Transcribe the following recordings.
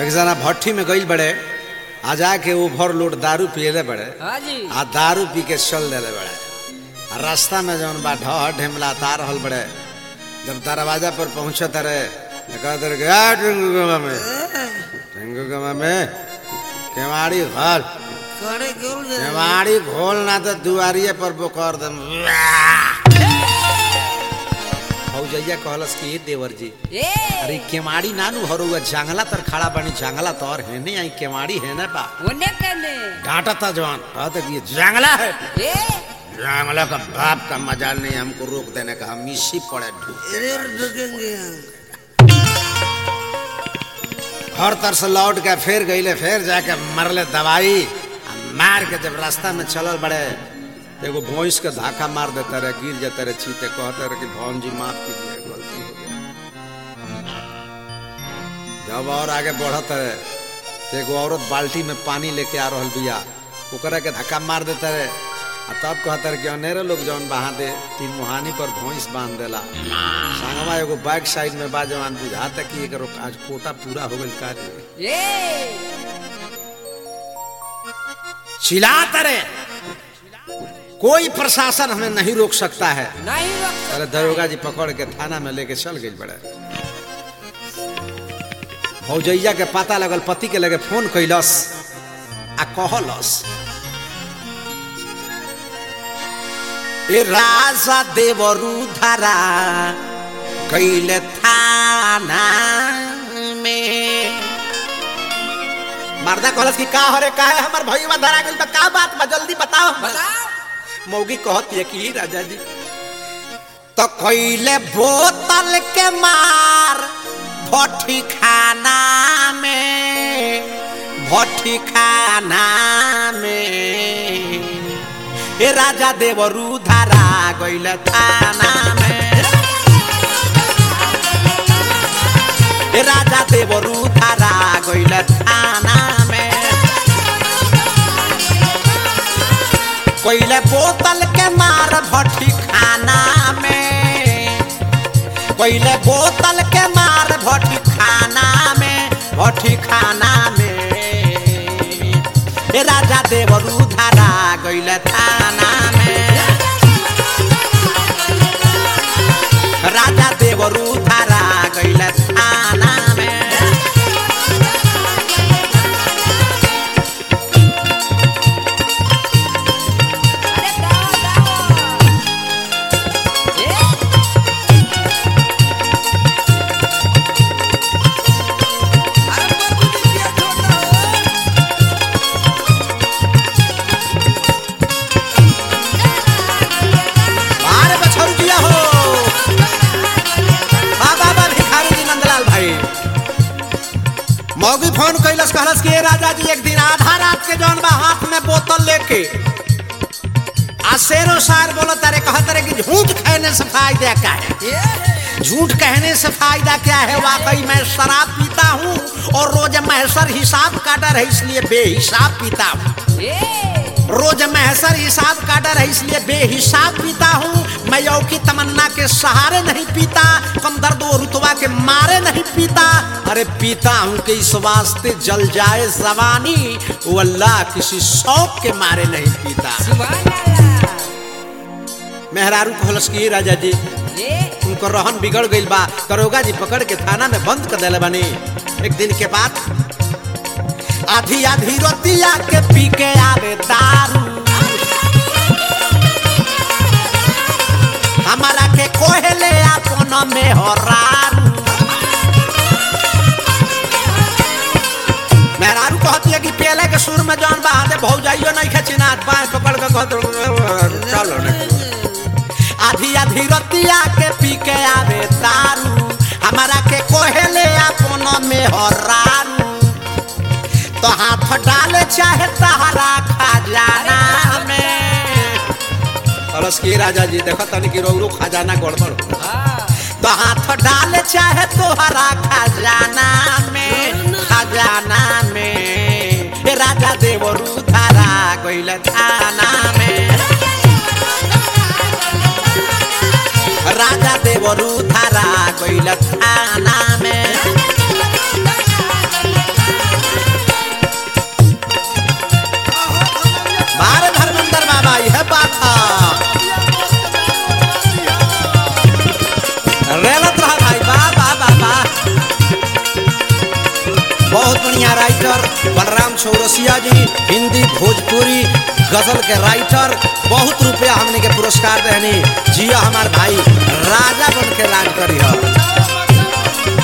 एक जना भट्ठी में गई बड़े आ जाके ओवर लोड दारू पियले बड़े हाँ जी आ दारू पी के चल देले बड़े आ रास्ता में जौन बा ढह ढेमला ता रहल बड़े जब दरवाजा पर पहुंचे तरे कहते रहे "आ, टिंगू गमा में टिंगू गमा में केवाड़ी घर करे क्यों दे केवाड़ी घोल ना तो दुआरिये पर बोकर दम भौजैया कहलस कि "ए देवर जी ए अरे केवाड़ी नानू हरुआ जंगला तर खड़ा बनी जंगला तो और हेने आई केवाड़ी हेने बा ओने कने डांटा था जवान कहते कि ये जंगला है ए जंगला का बाप का मजाल नहीं हमको रोक देने का हम इसी पड़े ढूंढ इधर ढुकेंगे हम हर तरह से लौट के फिर गईले फिर जाके मरले दवाई आ मार के जब रास्ता में चलल बड़े तो एगो भैंस के धाका मार देते रहे गिर जाते रहे चीते कहते रहे कि भवन जी माफ कीजिए गलती हो गया जब और आगे बढ़त रहे तो एगो औरत बाल्टी में पानी लेके आ रहल बिया ओकरा के धक्का मार देते रहे आ तब कहते रहे कि अनेरे लोग जौन बहा दे तीन मुहानी पर भैंस बांध देला संगवा एगो बैक साइड में बा जवान बुझाता कि एकरो आज कोटा पूरा हो गइल कार्य ए चिल्लाते रहे कोई प्रशासन हमें नहीं रोक सकता है नहीं रोक अरे दरोगा जी पकड़ के थाना में लेके चल गई बड़े भौजैया के पता लगल पति के लगे फोन कैलस आ कहलस ए राजा देवरू धरा कैले थाना में मर्दा कहलस कि का हरे का है हमर भईवा धरा गइल बा का बात बा जल्दी बताओ हमरा। बताओ मौगी कहती है कि राजा जी तो कैले बोतल के मार भट्टी खाना में भट्टी खाना में ए राजा देवरू धारा गइल थाना में ए राजा देवरू धारा गइल थाना में कोइले बोतल के मार भट्टी खाना में कोइले बोतल के मार भट्टी खाना में भट्टी खाना में ए राजा देवरू धारा गइले थाना में राजा देवरू धारा गइले थाना में अरे दाओ दाओ ए अरे बाबू जी क्या छोटा हो अरे बछरू जिया हो बा बा बा भिखारी जी नंदलाल भाई मौगी फोन कैलस कहलस कि ए राजा जी एक दिन आधा रात के जौन बा हाथ में बोतल लेके आ शेरो शायर बोलो तारे कहत रहे कि झूठ कहने से फायदा क्या है झूठ कहने से फायदा क्या है वाकई मैं शराब पीता हूँ और रोज महसर हिसाब काटा है इसलिए बेहिसाब पीता हूँ ए रोज महसर हिसाब काटा है इसलिए बेहिसाब पीता हूँ मैं यौ की तमन्ना के सहारे नहीं पीता कम दर्द व रुतवा के मारे नहीं पीता अरे पीता हूँ कि इस वास्ते जल जाए जवानी वो अल्लाह किसी शौक के मारे नहीं पीता सुभान अल्लाह मेहरारू कहलस की राजा जी ए उनको रहन बिगड़ गई बा दरोगा जी पकड़ के थाना में बंद कर दिले बानी एक दिन के बाद आधी आधी रोतिया के पी के आवे दारू हमारा के कोहले अपन में हरारू मेहरारू कहती है कि पेले के सुर में जौन बहा दे भौजाइयो नहीं खचिना बाएं पकड़ के कहत चलो नहीं आधी आधी रतिया के पी के आवे दारू हमारा के कोहेले अपन में हरारू तो हाथ डाले चाहे तहरा खजाना में अरस की राजा जी देखो तनी कि रोरू खजाना गड़बड़ हो। हाँ तो हाथ डाले चाहे तोहरा खजाना में खजाना में ए राजा देवरू धारा गइल थाना में राजा देवरू धारा गइल थाना में चौरसिया जी हिंदी भोजपुरी गजल के राइटर बहुत रुपया हमने के पुरस्कार देनी जिया हमार भाई राजा बन के राज करी है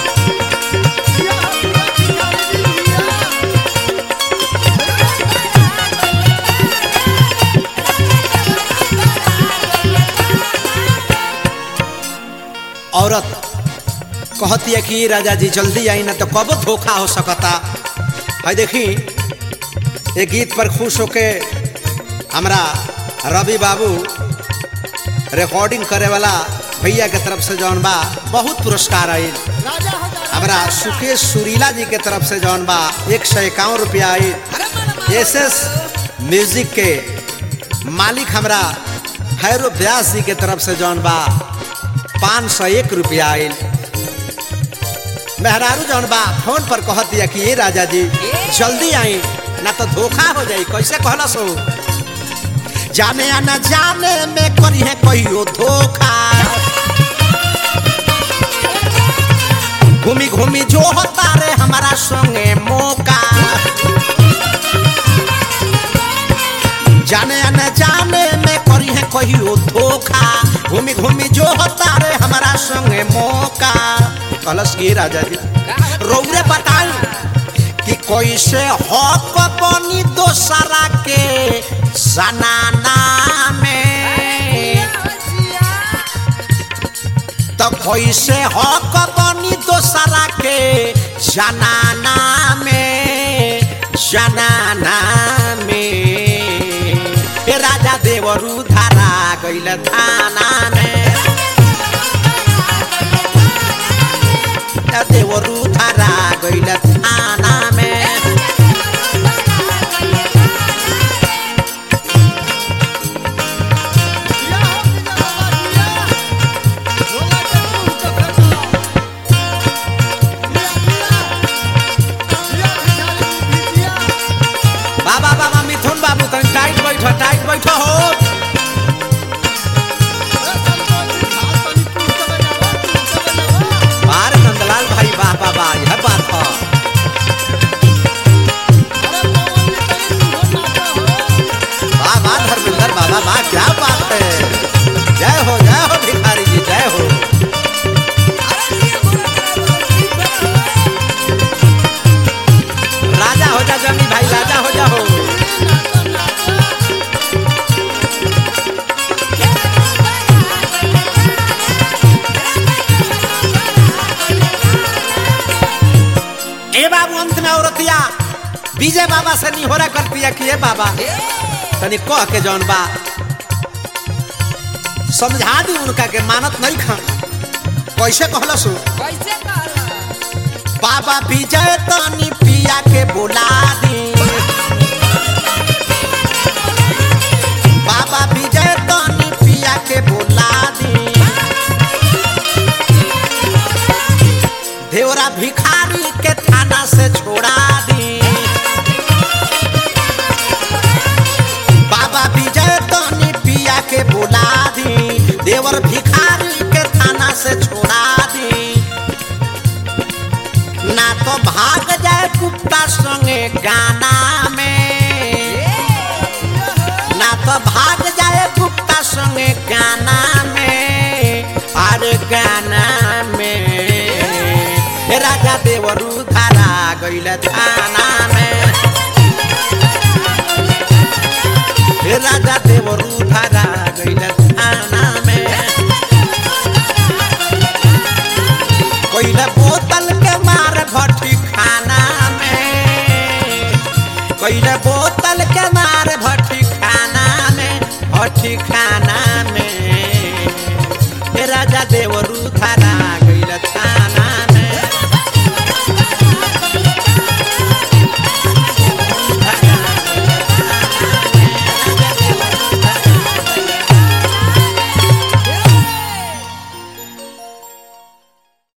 औरत कहती है कि राजा जी जल्दी आई ना तो कब धोखा हो सकता है देखी ये गीत पर खुश होके हमरा रवि बाबू रिकॉर्डिंग करे वाला भैया के तरफ से जौन बा बहुत पुरस्कार आई हमरा सुकेश सुरीला जी के तरफ से जौन बा एक सौ इक्यावन रुपया आई एस एस म्यूजिक के मालिक हमरा भैरव व्यास जी के तरफ से जौन बा पाँच सौ एक रुपया आयल मेहरारू जौन बा फोन पर कहत दिया कि ये राजा जी जल्दी आई ना तो धोखा हो जाई कैसे कहला सो जाने या न जाने में करी है कहियो धोखा घूमी घूमी जो होता रे हमारा संगे मौका जाने या न जाने में करी है कहियो धोखा घूमी घूमी जो होता रे हमारा संगे मौका कलश की राजा जी रौरे बताई कि कैसे हक बनी दोसरा के सनाना में तो कैसे हक बनी दोसरा के जनाना में जनाना में ए राजा देवरू धारा गइल थाना में ए देवरू धारा गइल थाना में बाबा बाबा मिथुन बाबू तनी टाइट बैठ टाइट बैठ हो बार नंदलाल भाई वाह वाह वाह यह बात है वाह वाह धर्मेंद्र बाबा वाह क्या बात है जय हो जय हो भिखारी जी जय हो राजा हो जा जमी भाई राजा हो जा हो ए बाबू अंत में औरतिया विजय बाबा से निहोरा करती है कि ए बाबा तनी कह के जौन बा समझा दी उनका के मानत नहीं खा कैसे कहलसु कैसे कहला बाबा विजय तनी पिया के बुला दी बाबा विजय तनी पिया के बुला दी देवरा भिखारी के थाना से छोड़ा दी बाबा विजय तनी पिया के बुला दी देवर भिखारी के थाना से छोड़ा दी ना तो भाग जाए कुत्ता संगे गाना में ना तो भाग जाए कुत्ता संगे गाना में अरे गाना में हे राजा देवरू धारा गइल थाना में हे राजा देवरू धारा गइल थाना में कोइला बोतल के मार भट्टी खाना में कोइला बोतल के मार भट्टी खाना में भट्टी खाना